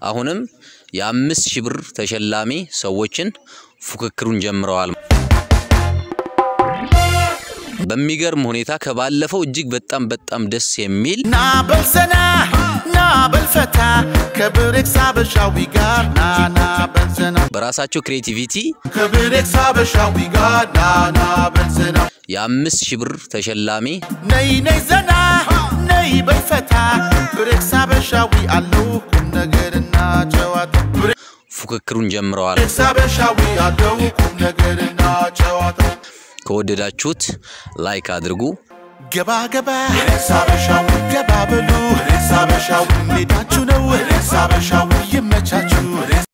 አሁንም የአምስት ሺህ ብር ተሸላሚ ሰዎችን ፉክክሩን ጀምረዋል። በሚገርም ሁኔታ ከባለፈው እጅግ በጣም በጣም ደስ የሚል ና በልዘና ና በልፈታ ከብሬክስ አበሻዊ ጋር ና ና በልዘና በራሳቸው ክሬቲቪቲ ከብሬክስ አበሻዊ ጋር ና ና በልዘና የአምስት ሺህ ብር ተሸላሚ ነይ ነይ ዘና ነይ በልፈታ ብሬክስ አበሻዊ አለው ቁም ነገርና ጨዋታ ፉክክሩን ጀምረዋል። ብሬክስ አበሻዊ አለው ቁም ነገርና ጨዋታ ከወደዳችሁት ላይክ አድርጉ። ገባ ገባ ብሬክስ አበሻዊ ገባ በሉ ብሬክስ አበሻዊ ሜዳችሁ ነው ብሬክስ አበሻዊ ይመቻችሁ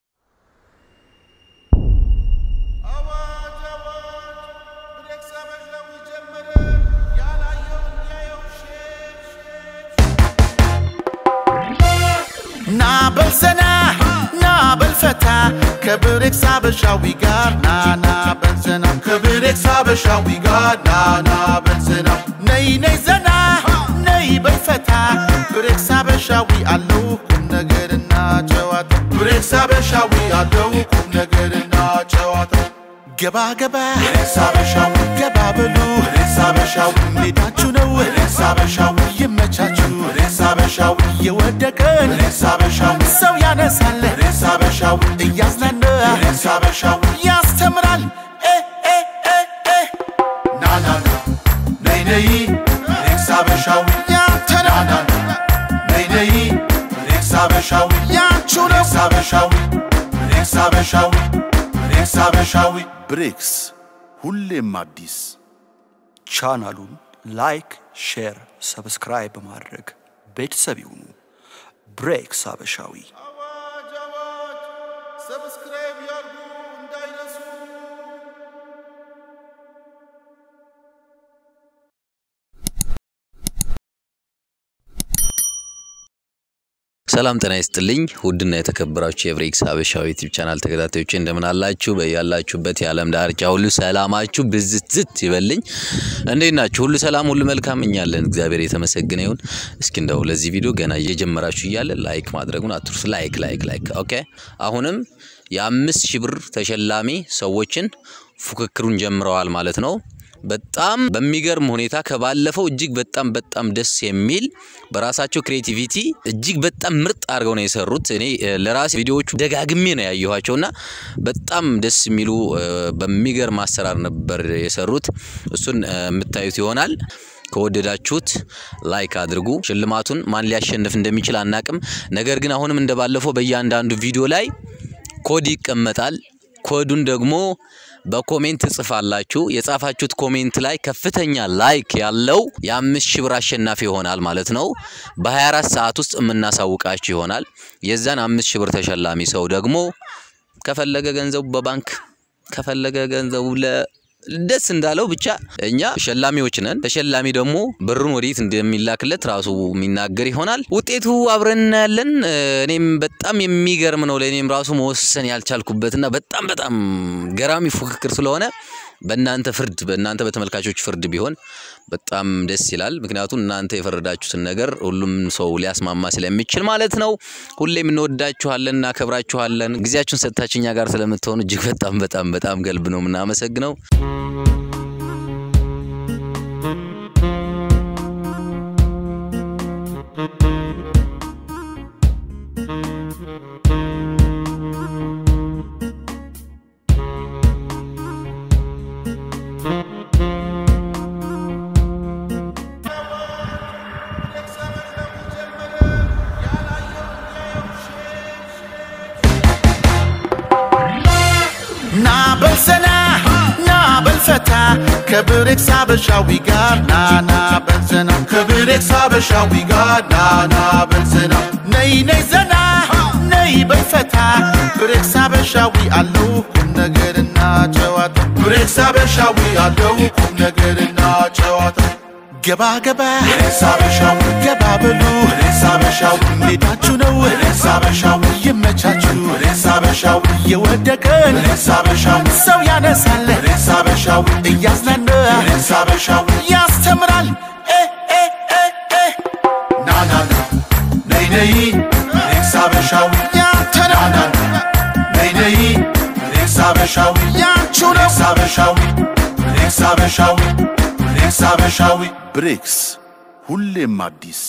ና በልዘና ና በልፈታ ከብሬክስ አበሻዊ ጋር ና ና በልዘና ከብሬክስ አበሻዊ ጋር ና ና በልዘና ነይ ነይ ዘና ነይ በልፈታ ብሬክስ አበሻዊ አለው ቁም ነገርና ጨዋታ ብሬክስ አበሻዊ አለው ቁም ነገርና ጨዋታ ገባ ገባ ብሬክስ አበሻዊ ገባ በሉ ብሬክስ አበሻዊ ሜዳችሁ ነው ብሬክስ አበሻዊ ይመቻችሁ ብሬክስ አበሻዊ የወደቀን ብሬክስ አበሻዊ ሰው ያነሳል ብሬክስ አበሻዊ እያዝናና ብሬክስ አበሻዊ ያስተምራል እ እ እ እ ና ና ና ነይ ነይ ብሬክስ አበሻዊ ያንተ ና ና ና ነይ ነይ ብሬክስ አበሻዊ ያንቺው ነው ብሬክስ አበሻዊ ብሬክስ አበሻዊ ብሬክስ አበሻዊ ብሬክስ ሁሌም አዲስ ቻናሉን ላይክ፣ ሼር፣ ሰብስክራይብ በማድረግ ቤተሰብ ይሁኑ። ብሬክስ አበሻዊ አዋጅ አዋጅ ሰብስክራይብ ያርጉ እንዳይረሱ ሰላም ጤና ይስጥልኝ። ውድና የተከበራችሁ የብሬክስ ሀበሻዊ ዩቲዩብ ቻናል ተከታታዮች እንደምን አላችሁ? በያላችሁበት የዓለም ዳርቻ ሁሉ ሰላማችሁ ብዝት ዝት ይበልኝ። እንዴት ናችሁ? ሁሉ ሰላም፣ ሁሉ መልካም። እኛ አለን፣ እግዚአብሔር የተመሰገነ ይሁን። እስኪ እንደው ለዚህ ቪዲዮ ገና እየጀመራችሁ እያለ ላይክ ማድረጉን አትርሱ። ላይክ ላይክ ላይክ። ኦኬ። አሁንም የአምስት ሺህ ብር ተሸላሚ ሰዎችን ፉክክሩን ጀምረዋል ማለት ነው። በጣም በሚገርም ሁኔታ ከባለፈው እጅግ በጣም በጣም ደስ የሚል በራሳቸው ክሬቲቪቲ እጅግ በጣም ምርጥ አድርገው ነው የሰሩት። እኔ እ፣ ለራሴ ቪዲዮዎቹ ደጋግሜ ነው ያየኋቸውና በጣም ደስ የሚሉ እ፣ በሚገርም አሰራር ነበር የሰሩት። እሱን እ፣ የምታዩት ይሆናል። ከወደዳችሁት ላይክ አድርጉ። ሽልማቱን ማን ሊያሸንፍ እንደሚችል አናቅም። ነገር ግን አሁንም እንደባለፈው በእያንዳንዱ ቪዲዮ ላይ ኮድ ይቀመጣል። ኮዱን ደግሞ በኮሜንት ትጽፋላችሁ። የጻፋችሁት ኮሜንት ላይ ከፍተኛ ላይክ ያለው የአምስት ሺህ ብር አሸናፊ ይሆናል ማለት ነው። በ24 ሰዓት ውስጥ የምናሳውቃችሁ ይሆናል። የዛን አምስት ሺህ ብር ተሸላሚ ሰው ደግሞ ከፈለገ ገንዘቡ በባንክ ከፈለገ ገንዘቡ ለ ደስ እንዳለው ብቻ እኛ ተሸላሚዎች ነን። ተሸላሚ ደግሞ ብሩን ወዴት እንደሚላክለት ራሱ የሚናገር ይሆናል። ውጤቱ አብረን እናያለን። እ፣ እኔም በጣም የሚገርም ነው ለእኔም ራሱ መወሰን ያልቻልኩበትና በጣም በጣም ገራሚ ፉክክር ስለሆነ በእናንተ ፍርድ በእናንተ በተመልካቾች ፍርድ ቢሆን በጣም ደስ ይላል። ምክንያቱም እናንተ የፈረዳችሁትን ነገር ሁሉም ሰው ሊያስማማ ስለሚችል ማለት ነው። ሁሌም እንወዳችኋለን፣ እናከብራችኋለን። ጊዜያችሁን ሰጥታችሁ እኛ ጋር ስለምትሆኑ እጅግ በጣም በጣም በጣም ገልብ ነው የምናመሰግነው። ና በልዘና ና በልፈታ ከብሬክስ አበሻዊ ጋር ና ና በልዘና ከብሬክስ አበሻዊ ጋር ና ና በልዘና ነይ ነይ ዘና ነይ በልፈታ ብሬክስ አበሻዊ አለው ቁም ነገርና ጨዋታ ብሬክስ አበሻዊ አለው ቁም ነገርና ጨዋታ ገባ ገባ ብሬክስ አበሻዊ ገባ በሉ ብሬክስ አበሻዊ ሜዳችሁ ነው ብሬክስ አበሻዊ ይመቻችሁ ብሬክስ አበሻዊ የወደቀን ብሬክስ አበሻዊ ሰው ያነሳል ብሬክስ አበሻዊ እያዝናና ብሬክስ አበሻዊ ያስተምራል እ እ እ እ ና ና ና ነይ ነይ ብሬክስ አበሻዊ ያንተ አበሻዊ ያንቹ ነው አበሻዊ ብሬክስ አበሻዊ ብሬክስ አበሻዊ ብሬክስ ሁሌም አዲስ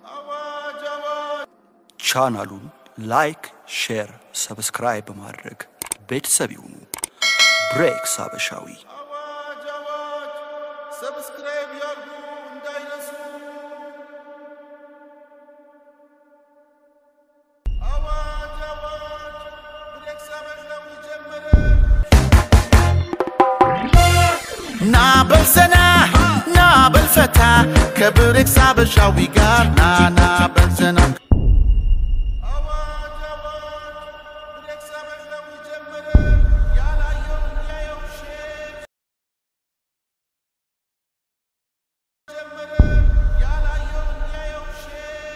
ቻናሉን ላይክ፣ ሼር፣ ሰብስክራይብ በማድረግ ቤተሰብ ይሁኑ። ብሬክስ አበሻዊ ሰብስክራይብ ያርጉ እንዳይረሱ። አዋጅ አዋጅ! ብሬክስ አበሻዊ ጀመረ። ና በልዘና ና በልፈታ ከብሬክስ አበሻዊ ጋር ና ና በልዘና አዋጅ አዋጅ! ብሬክስ አበሻዊ ጀመረ። ያላየው ያየው ሼር ጀመረ። ያላየው ያየው ሼር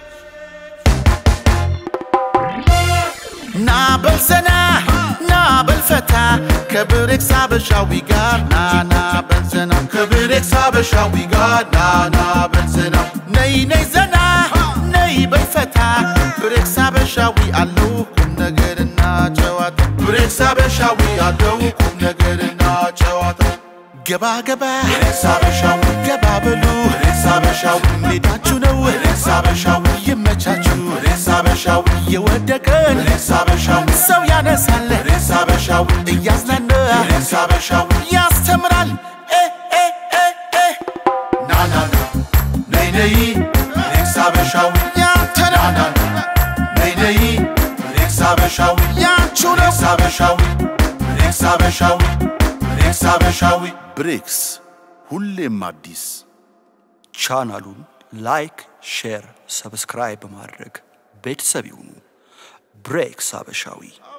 ና በልዘና ና በልፈታ ከብሬክስ አበሻዊ ጋር ና ና በልዘና ከብሬክስ አበሻዊ ጋር ና ና በልዘና ነይ ነይ ዘና ነይ በልፈታ ብሬክስ አበሻዊ አለው ቁም ነገርና ጨዋታ ብሬክስ አበሻዊ አለው ቁም ነገርና ጨዋታ ገባ ገባ ብሬክስ አበሻዊ ገባ በሉ ብሬክስ አበሻዊ ሜዳችሁ ነው ብሬክስ አበሻዊ ይመቻችሁ ብሬክስ አበሻዊ የወደቀን ብሬክስ አበሻዊ ሰው ያነሳል ብሬክስ አበሻዊ እያዝናና ብሬክስ አበሻዊ ያስተምራል እ እ እ እ ና ና ና ነይ ነይ ብሬክስ አበሻዊ ያንተ ነው ና ና ና ነይ ነይ ብሬክስ አበሻዊ ያንቹ ነው ብሬክስ አበሻዊ ብሬክስ አበሻዊ ብሬክስ አበሻዊ ብሬክስ ሁሌም አዲስ ቻናሉን ላይክ፣ ሼር፣ ሰብስክራይብ በማድረግ ቤተሰብ ይሁኑ። ብሬክስ አበሻዊ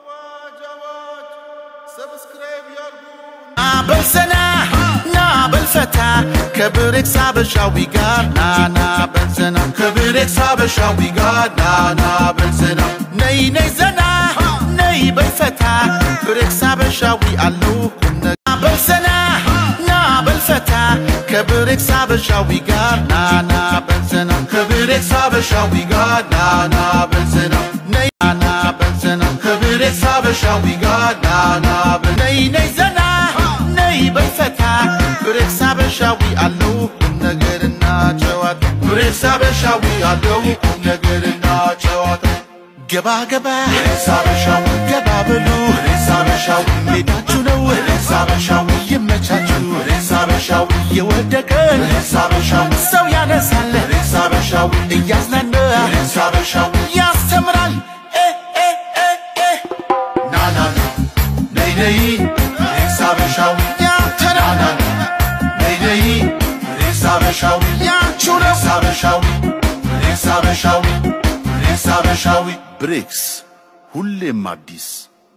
ና በልዘና ና በልፈታ ከብሬክስ አበሻዊ ጋር ና ና በልዘና ከብሬክስ አበሻዊ ጋር ና ና በልዘና ነይ ነይ ዘና ነይ በልፈታ ብሬክስ አበሻዊ አለው ቁም ነገር በልዘና ና በልፈታ ከብሬክስ አበሻዊ ጋር ና ና በልዘና ከብሬክስ አበሻዊ ጋር ና ና በልዘና ነይ ና ና በልዘና ከብሬክስ አበሻዊ ጋር ና ና በል- ነይ ነይ ዘና ነይ በልፈታ ብሬክስ አበሻዊ አለው ቁም ነገርና ጨዋታ ብሬክስ አበሻዊ አለው ቁም ነገርና ጨዋታ ገባ ገባ ብሬክስ አበሻዊ ገባ በሉ ብሬክስ አበሻዊ ሜዳችሁ ነው ብሬክስ አበሻዊ ይመቻችሁ ብሬክስ አበሻዊ የወደቀን ብሬክስ አበሻዊ ሰው ያነሳል ብሬክስ አበሻዊ እያዝናና ብሬክስ አበሻዊ ያስተምራል እ እ እ እ ና ና ና ነይ ነይ ብሬክስ አበሻዊ ያንተ ነው ና ና ና ነይ ነይ ብሬክስ አበሻዊ ያንቹ ነው ብሬክስ አበሻዊ ብሬክስ አበሻዊ ብሬክስ አበሻዊ ብሬክስ ሁሌም አዲስ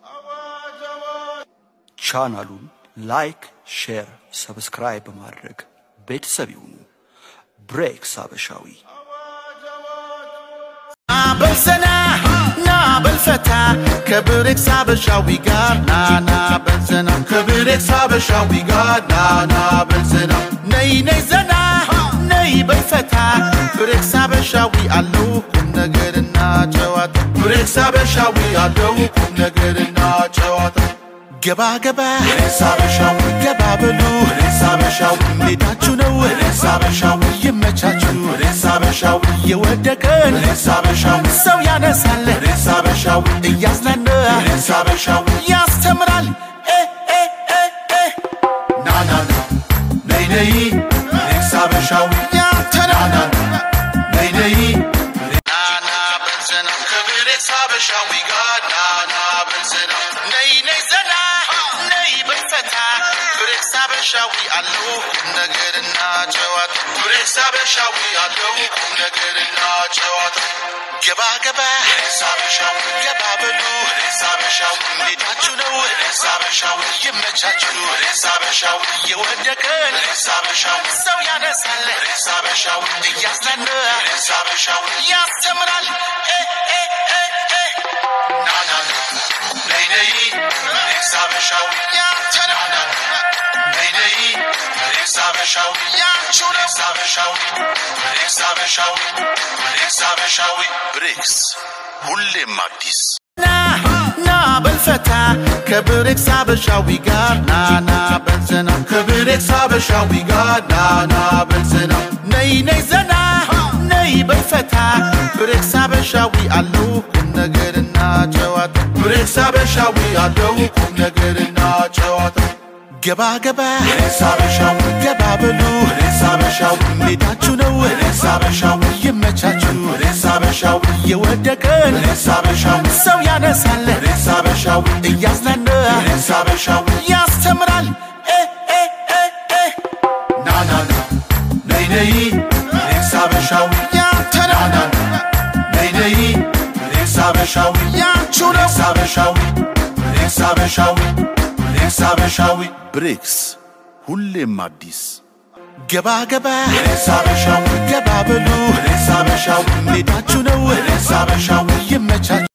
ቻናሉን ላይክ፣ ሼር፣ ሰብስክራይብ በማድረግ ቤተሰብ ይሁኑ። ብሬክስ አበሻዊ ና በልዘና ና በልፈታ ከብሬክስ አበሻዊ ጋር ና ና በልዘና ከብሬክስ አበሻዊ ጋር ና ና በልዘና ነይ ነይ ዘና ነይ በልፈታ ብሬክስ አበሻዊ አለው ቁም ነገርና ጨዋታ ብሬክስ አበሻዊ አለው ቁም ነገርና ጨዋታ ገባ ገባ ብሬክስ አበሻዊ ገባ በሉ ብሬክስ አበሻዊ ሜዳችሁ ነው ብሬክስ አበሻዊ ይመቻችሁ ብሬክስ አበሻዊ የወደቀን ብሬክስ አበሻዊ ሰው ያነሳል ብሬክስ አበሻዊ እያዝናና ብሬክስ አበሻዊ ያስተምራል እ እ እ እ ና ና ና ነይ ነይ ብሬክስ አበሻዊ ያንተ ነው ና ና ና ነይ ነይ ናና በልዘና ከብሬክስ አበሻዊ ጋር ናና በልዘና ነይ ነይ ዘና ነይ በልፈታ ብሬክስ አበሻዊ አለው ቁም ነገርና ጨዋታ ብሬክስ አበሻዊ አለው ቁም ነገርና ጨዋታ ገባ ገባ ብሬክስ አበሻዊ ገባ በሉ ብሬክስ አበሻዊ ሜዳችሁ ነው ብሬክስ አበሻዊ ይመቻችሁ ብሬክስ አበሻዊ የወደቀን ብሬክስ አበሻዊ ሰው ያነሳል ብሬክስ አበሻዊ እያዝናና ብሬክስ አበሻዊ ያስተምራል እ እ እ እ ና ና ና ነይ ነይ ብሬክስ አበሻዊ ያንተ ነው ና ና ና ነይ ነይ ብሬክስ አበሻዊ ያንቹ ነው ብሬክስ አበሻዊ ብሬክስ አበሻዊ ብሬክስ አበሻዊ ብሬክስ ሁሌም አዲስ ና ና በልፈታ ከብሬክስ አበሻዊ ጋር ናና በልዘና ከብሬክስ አበሻዊ ጋር ናና በልዘና ነይ ነይ ዘና ነይ በልፈታ ብሬክስ አበሻዊ አለው ቁም ነገርና ጨዋታ ብሬክስ አበሻዊ አለው ቁም ነገርና ጨዋታ ገባ ገባ ብሬክስ አበሻዊ ገባ በሉ ብሬክስ አበሻዊ ሜዳችሁ ነው ብሬክስ አበሻዊ ይመቻችሁ ብሬክስ አበሻዊ የወደቀን ብሬክስ አበሻዊ ሰው ያነሳል ብሬክስ አበሻዊ እያዝናና ብሬክስ አበሻዊ ያስተምራል እ እ እ እ ና ና ና ነይ ነይ ብሬክስ አበሻዊ ያንተ ነው ና ና ነይ ነይ ብሬክስ አበሻዊ ያንቹ ነው ብሬክስ አበሻዊ ብሬክስ አበሻዊ ብሬክስ አበሻዊ ብሬክስ ሁሌም አዲስ ገባ ገባ ብሬክስ አበሻዊ ገባ በሉ ብሬክስ አበሻዊ ሜዳችሁ ነው ብሬክስ አበሻዊ ይመቻችሁ